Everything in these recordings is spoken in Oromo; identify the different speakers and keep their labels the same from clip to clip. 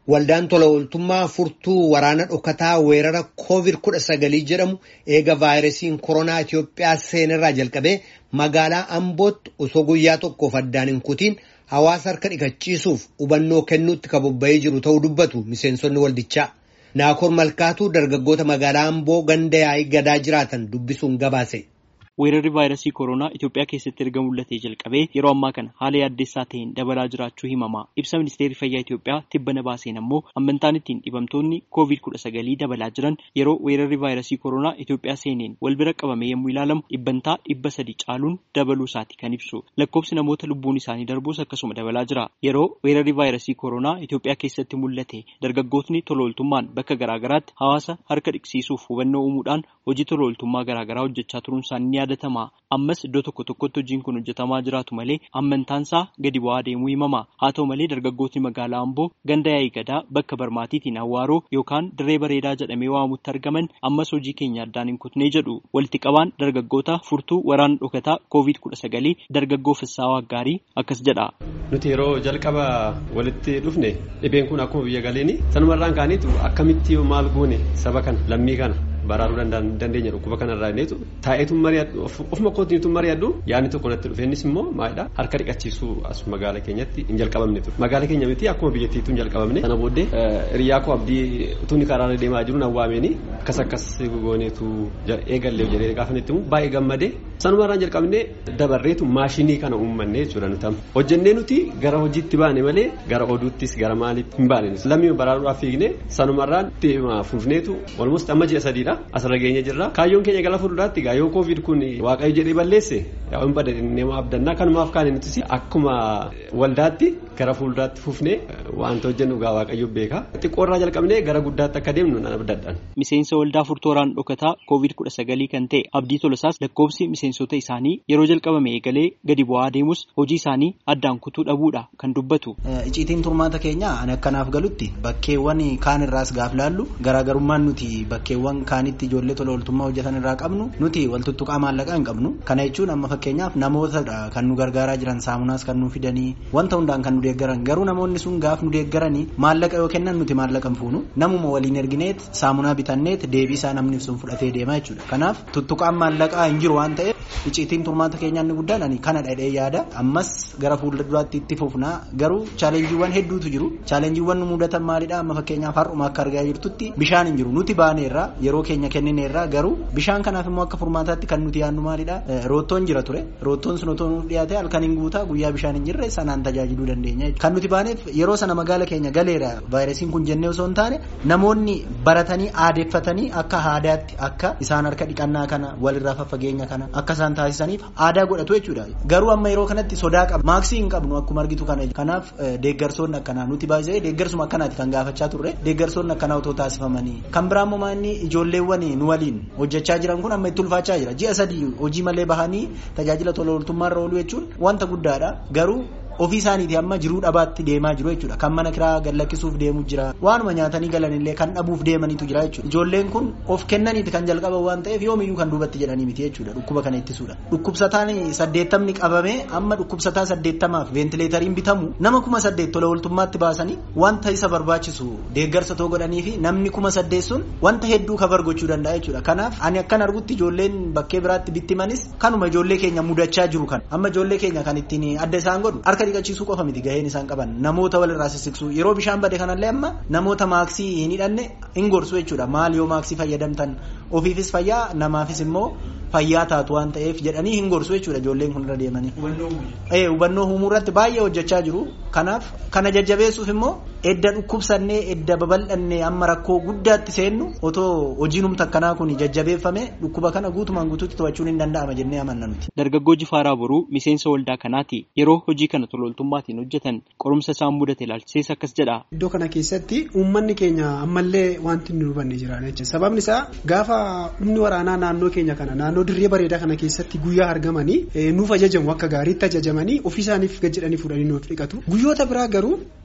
Speaker 1: Waldaan tola ooltummaa furtuu waraana dhokataa weerara COVID-19 jedhamu eega vaayirasiin koronaa Itoophiyaa seenerraa jalqabee magaalaa Ambootti osoo guyyaa tokkoof addaan hin kutiin hawaasa harka dhiqachiisuuf hubannoo kennuutti kan bobba'ee jiru ta'uu dubbatu miseensonni waldichaa. Naakoor Malkaatuu dargaggoota magaalaa Amboo ganda yaa'ii gadaa jiraatan dubbisuun gabaase.
Speaker 2: Weerarri vaayirasii koronaa Itoophiyaa keessatti erga mul'atee jalqabee yeroo ammaa kana haala yaaddeessaa ta'een dabalaa jiraachuu himama. Ibsa ministeerri fayyaa Itoophiyaa tibbana baaseen ammoo amantaan ittiin dhibamtoonni koovid kudha sagalii dabalaa jiran yeroo weerarri vaayirasii koronaa Itoophiyaa seeneen wal bira qabame yommuu ilaalamu dhibbantaa dhibba sadi caaluun dabaluu isaati kan ibsu. Lakkoofsi namoota lubbuun isaanii darbuus akkasuma dabalaa jira. Yeroo weerarri vaayirasii koronaa Itoophiyaa keessatti mul'ate dargaggootni tolooltummaan bakka garaagaraatti hawaasa harka dhiqsiisuuf hubannoo uumuudhaan hojii tolooltummaa garaagaraa hojjechaa turuun isaanii ni yaadatama. Ammas iddoo tokko tokkotti hojiin kun hojjetamaa jiraatu malee amantaansaa gadi bu'aa deemuu himama. Haa ta'u malee dargaggootni magaalaa Amboo ganda yaa'ii gadaa bakka barmaatiitiin Awwaaroo yookaan dirree bareedaa jedhamee waamamutti argaman ammas hojii keenya addaan hin kutnee jedhu. Walitti qabaan dargaggoota furtuu waraana dhokataa koovid kudha sagalii dargaggoo Fissaawaa Gaarii akkas jedha.
Speaker 3: Nuti yeroo jalqaba walitti dhufne dhibeen kun akkuma biyya galeeni sanumarraan kaaniitu akkamitti maal goone saba kana lammii kana baraaruu dandeenya dhukkuba kanarraa inneetu taa'eetu mari'adhu ofuma kootiitu mari'adhu yaadni tokko natti dhufe innis immoo maalidha harka dhiqachiisuu as magaala keenyatti hin jalqabamne ture magaala keenya miti akkuma biyyattiitu hin jalqabamne sana booddee hiriyaa koo abdii utuun karaarra deemaa jiru nan waameen akkas akkas gooneetu eegallee jedhee gaafannetti immoo baay'ee gammadee sanumarraan jalqabnee dabarreetu maashinii kana uummanne jechuudha nuti hojjennee nuti gara hojiitti baane malee gara oduuttis gara maaliitti hin baane lammii baraaruudhaaf fiigne sanumarraan fuufneetu walumatti amma ji'a sadiidha asirra geenye jirra kaayyoon keenya gara fuulduraatti gaa yoo koovid kun waaqayyo jedhee balleesse yaa hin badannee abdannaa kanumaaf kaane nutis akkuma waldaatti gara fuulduraatti fuufnee wanta hojjennu gaa waaqayyo beeka xiqqoorraa jalqabnee gara guddaatti akka deemnu nan abdadhaan.
Speaker 2: Miseensa waldaa furtuu waraana dhokataa koovid kudha sagalii kan ta'e abdii tolosaas lakkoofsi miseensota isaanii yeroo jalqabame eegalee gadi bu'aa deemus hojii isaanii addaan kutuu dhabuudha kan dubbatu.
Speaker 4: Icciitiin turmaata keenya ani akkanaaf galutti bakkeewwan kaan irraas gaaf laallu garaagarummaan nuti bakkeewwan kaanitti ijoollee tola ooltummaa hojjetan irraa qabnu nuti waltuttuqaa maallaqaa hin qabnu kana jechuun amma fakkeenyaaf namootadha kan nu gargaaraa jiran saamunaas kan nu fidanii wanta hundaan kan nu deeggaran garuu namoonni sun gaaf nu deeggaranii maallaqa yoo kennan nuti maallaqa hin fuunu namuma waliin ergineet saamunaa bitanneet deebii isaa namni sun fudhatee deemaa jechuudha kanaaf tuttuqaan maallaqaa hin jiru waan ta'eef icciitiin turmaata keenyaa inni guddaan ani kana dhadhee yaada ammas gara fuulduraatti itti fufnaa garuu chaalenjiiwwan hedduutu jiru chaalenjiiwwan nu mudatan maalidha amma fakkeenyaaf har'uma akka argaa jirtutti bishaan hin jiru nuti baaneerra yeroo keenya kennineerra garuu bishaan kanaaf immoo akka furmaataatti kan nuti yaadnu maalidha roottoon jira ture roottoon sun otoo nuuf dhiyaate halkan hin guutaa guyyaa bishaan hin jirre sanaan tajaajiluu dandeenya kan nuti baaneef yeroo sana magaala keenya galeera vaayirasiin kun jennee osoo hin taane namoonni baratanii aadeeffatanii akka aadaatti akka isaan harka dhiqannaa kana walirraa faffageenya kana akka isaan taasisaniif aadaa godhatu jechuudha garuu amma yeroo kanatti sodaa qaba maaksii hin qabnu akkuma argitu kana kanaaf deeggarsoonni akkanaa nuti baay'ee deeggarsuma akkanaati kan gaafachaa turre deeggarsoonni akkanaa otoo taasifamanii kan biraa immoo inni ijoolleewwan nu waliin hojjechaa jiran kun amma itti ulfaachaa jira ji'a sadii hojii malee bahanii tajaajila tola ooltummaarra oolu jechuun wanta guddaadha garuu ofii isaaniiti amma jiruu dhabaatti deemaa jiru jechuudha kan mana kiraa gad lakkisuuf deemu jira waanuma nyaatanii galanillee kan dhabuuf deemanitu jira jechuudha ijoolleen kun of kennaniiti kan jalqaban waan ta'eef yoomiyyuu kan duubatti jedhanii miti jechuudha dhukkuba kana ittisuudha dhukkubsataan saddeettamni qabame amma dhukkubsataa saddeettamaaf veentileetariin bitamu nama kuma saddeet tola ooltummaatti baasanii wanta isa barbaachisu deeggarsa too godhanii fi namni kuma saddeet sun wanta hedduu kabar gochuu danda'a jechuudha kanaaf ani akkan argutti ijoolleen bakkee biraatti bittimanis kanuma ijoollee keenya mudachaa jiru kan amma ijoollee keenya kan ittiin adda isaan godhu harka dhiqachiisuu qofa miti gaheen isaan qaban namoota walirraa sissiqsuu yeroo bishaan bade kanallee amma namoota maaksii hin hidhanne hin gorsu jechuudha maal yoo maaksii fayyadamtan ofiifis fayyaa namaafis immoo fayyaa taatu waan ta'eef jedhanii hin gorsu jechuudha ijoolleen kun irra deemanii. hubannoo uumuu irratti baay'ee hojjechaa jiru kanaaf kana jajjabeessuuf immoo edda dhukkubsannee edda babal'annee amma rakkoo guddaatti seennu otoo hojiin humna akkanaa kun jajjabeeffame dhukkuba kana guutumaan guutuutti to'achuun hin danda'ama jennee amanna nuti.
Speaker 2: Dargaggoo Jifaaraa Boruu miseensa waldaa kanaati yeroo hojii kana tola ooltummaatiin hojjetan qorumsa isaan mudate ilaalchisees akkas jedha.
Speaker 5: Iddoo kana keessatti uummanni keenya ammallee wanti nu hubanne jira jechuudha sababni isaa gaafa humni waraanaa naannoo keenya kana naannoo dirree bareedaa kana keessatti guyyaa argamanii nuuf ajajamu akka gaariitti ajajamanii ofii isaaniif gad jedhanii fuudhanii nuuf dhiqatu guyyoota biraa garuu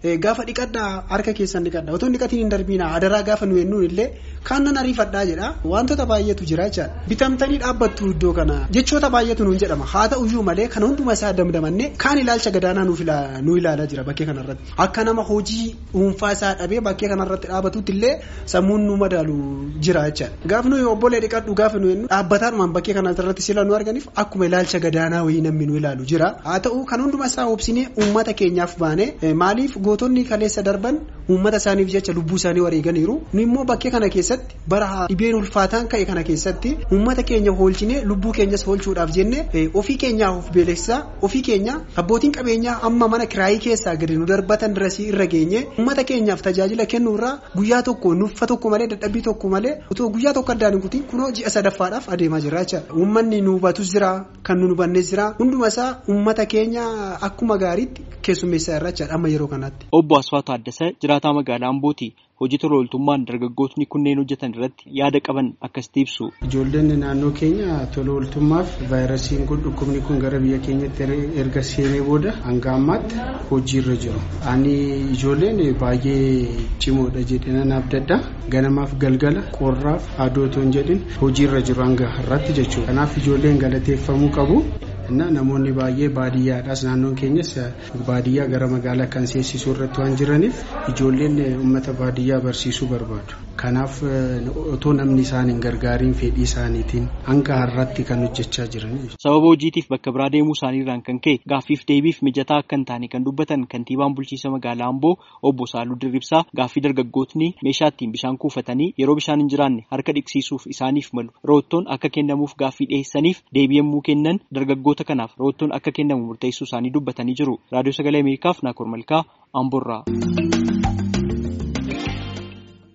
Speaker 5: gaafa dhiqadhaa harka keessan dhiqadhaa otoo dhiqatiin hin darbiina adaraa gaafa nu hennuun illee kaan nan ariifadhaa jedha wantoota baay'eetu jira jechaadha bitamtanii dhaabbattu iddoo kana jechoota baay'eetu nuun jedhama haa ta'uyyuu malee kan hunduma isaa damdamanne kaan ilaalcha gadaanaa nu ilaalaa jira bakkee kanarratti akka nama hojii dhuunfaa isaa dhabee bakkee kanarratti dhaabatutti illee sammuun nu madaalu jira jechaadha gaaf nuyi obbolee dhiqadhu gaafa nu hennu dhaabbataadhumaan bakkee kanarratti sila nu arganiif akkuma ilaalcha gadaanaa wayii namni nu ilaalu jira haa ta'u kan hunduma isaa obsinee uummata keenyaaf baane maaliif gootonni kaleessa darban uummata isaaniif jecha lubbuu isaanii wareeganiiru nu immoo bakkee kana keessatti bara dhibeen ulfaataan ka'e kana keessatti uummata keenya hoolchinee lubbuu keenyas hoolchuudhaaf jenne ofii keenyaaf of beeksisaa ofii keenya abbootiin qabeenyaa amma mana kiraayii keessaa gadi nu darbatan dirasii irra geenye uummata keenyaaf tajaajila kennuurraa guyyaa tokko nuffa tokko malee dadhabbii tokko malee otoo guyyaa tokko addaan hin kutiin kunoo ji'a sadaffaadhaaf adeemaa jira jechaadha uummanni nu hubatus jira kan nu hubannes jira hunduma isaa uummata keenya akkuma gaariitti keessummeessaa irra jechaadha amma yeroo kanatti.
Speaker 2: Obbo Asfaatu Addasa jiraataa magaalaa Ambooti. Hojii tola ooltummaan dargaggootni kunneen hojjetan irratti yaada qaban akkasitti ibsu.
Speaker 6: Ijoolleen naannoo keenya tola ooltummaaf vaayirasiin kun dhukkubni kun gara biyya keenyatti erga seenee booda hanga ammaatti hojiirra jiru. Ani ijoolleen baay'ee cimoodha jedhee nan abdadha. Ganamaaf galgala qorraaf aduu otoo hin jedhin hojiirra jiru hanga har'aatti jechuudha. Kanaaf ijoolleen galateeffamuu qabu. እና namoonni baay'ee baadiyyaadhaas naannoon keenyas baadiyyaa gara magaalaa kan seessisuu irratti waan jiraniif ijoolleen uummata baadiyyaa barsiisuu barbaadu. Kanaaf otoo namni isaan hin gargaariin fedhii isaaniitiin hanga har'aatti kan hojjechaa jiran.
Speaker 2: Sababa hojiitiif bakka biraa deemuu isaaniirraan kan ka'e gaaffiif deebiif mijataa akka hin taane kan dubbatan kantiibaan bulchiinsa magaalaa Amboo obbo Saaluu Dirribsaa gaaffii dargaggootni meeshaa ittiin bishaan kuufatanii yeroo bishaan hin jiraanne harka dhiqsiisuuf isaaniif malu roottoon akka kennamuuf gaaffii dhiyeessaniif deebii yommuu kennan dargaggoota kanaaf roottoon akka kennamu murteessuu isaanii dubbatanii jiru. Raadiyoo Sagalee Ameerikaaf Naakoor Malkaa Amboorraa.